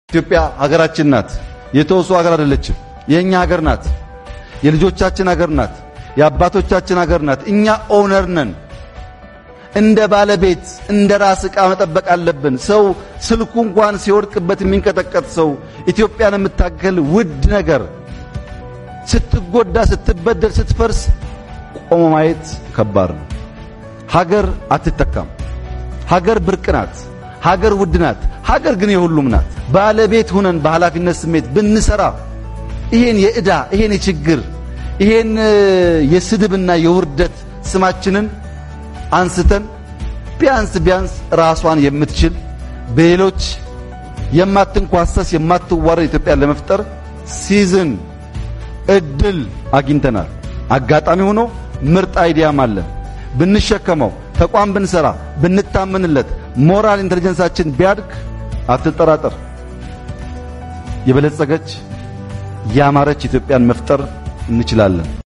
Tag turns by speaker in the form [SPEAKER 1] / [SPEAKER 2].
[SPEAKER 1] ኢትዮጵያ ሀገራችን ናት። የተወሱ ሀገር አይደለችም። የእኛ ሀገር ናት። የልጆቻችን ሀገር ናት። የአባቶቻችን ሀገር ናት። እኛ ኦነር ነን። እንደ ባለቤት እንደ ራስ ዕቃ መጠበቅ አለብን። ሰው ስልኩ እንኳን ሲወድቅበት የሚንቀጠቀጥ ሰው ኢትዮጵያን የምታገል ውድ ነገር ስትጎዳ፣ ስትበደል፣ ስትፈርስ ቆሞ ማየት ከባድ ነው። ሀገር አትተካም። ሀገር ብርቅ ናት። ሀገር ውድ ናት። ሀገር ግን የሁሉም ናት። ባለቤት ሁነን በኃላፊነት ስሜት ብንሰራ ይሄን የዕዳ ይሄን የችግር ይሄን የስድብና የውርደት ስማችንን አንስተን ቢያንስ ቢያንስ ራሷን የምትችል በሌሎች የማትንኳሰስ የማትዋረድ ኢትዮጵያን ለመፍጠር ሲዝን እድል አግኝተናል። አጋጣሚ ሆኖ ምርጥ አይዲያም አለን። ብንሸከመው ተቋም ብንሰራ ብንታመንለት ሞራል ኢንተለጀንሳችን ቢያድግ አትጠራጠር፣ የበለጸገች ያማረች ኢትዮጵያን መፍጠር እንችላለን።